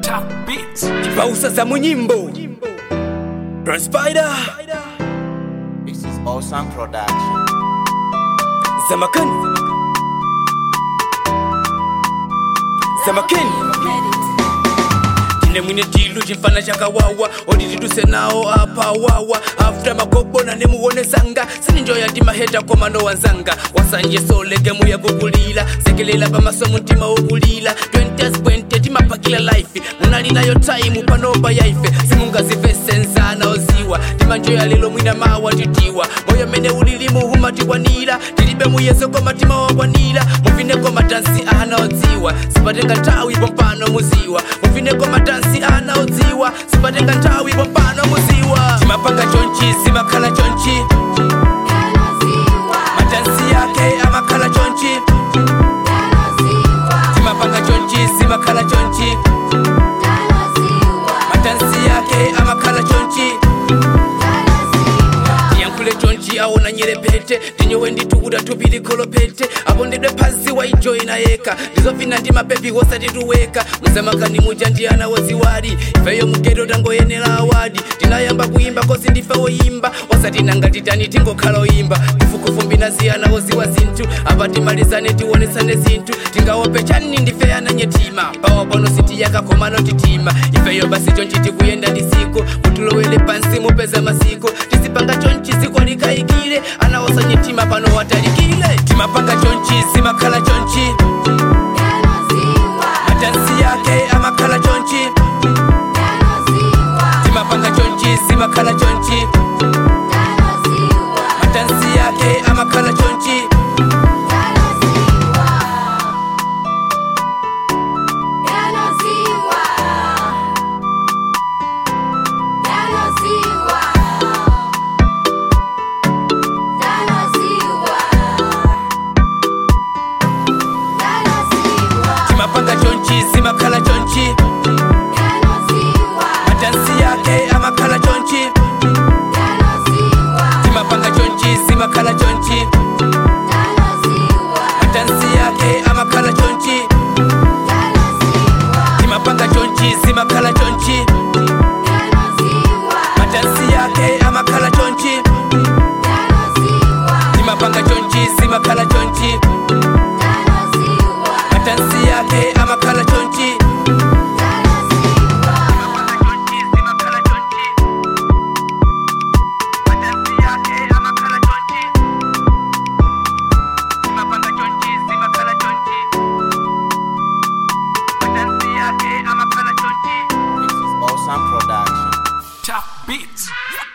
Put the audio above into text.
Top beats. Pausa za munyimbo Run Spider This is Awesome Production. Zamakan Zamakin Tine mwine tilu chimfana chakawawa oditiduse nawo apa wawa after makobona nemuwonesanga sininjoya timaheta komano wanzanga wasanje solege muya kukulila sekelela pamaso mutima wokulila 2020 timapakila life munalinayo time panopa yaife simungazivesenzana oziwa timanjoya lelo mwina mawa titiwa moyo mene ulilimu humatikwanira tilibe muyeso komatima wakwanira muvineko matansi anaodziwa sipatenga nthawi pompano muziwa muvineko matansi anaodziwa sipatenga nthawi pompano muziwa timapanga chonchi zimakhala chonchi matansi yake amakhala chonchi timapanga chonchi zimakhala chonchi matansi yake amakhala chonchi tiyankhule chonchi aona nyerepete tinyowe nditukuta tupili kholopete apondedwe phazi waijoyina yekha ndizovina ndi mapepi wosati tuweka muzamakani muja ndi ana woziwali ifeyo mugeto tangoyenera awadi tinayamba kuyimba kosi ndife woyimba osati nanga titani tingokhala oyimba kufukufu nasiyana woziwa zinthu apa timalizane tionesane zinthu tingawope chani ndife ananyetima pawapono sitiyakakhomano titima ifeyo basi chonchi tikuyenda ndisiku mutulowele pansi mupeza masiku tizipanga chonchi ziko likayikile anawosanyetima pano watalikile timapanga chonchi zimakhala chonchi matansi yake amakhala chonchi timapanga chonchi zimakhala chonchi matansi yake amakhala chonchi timapanga chonchi zimakhala chonchi matansi yake amakhala chonchi timapanga chonchi zimakhala chonchi matansi yake amakhala chonchi timapanga chonchi zimakhala chonchi matansi yake amakhala chonchi timapanga chonchi zimakhala chonchi matansi yake amakhala chonchi This is Awesome Production. Top beats.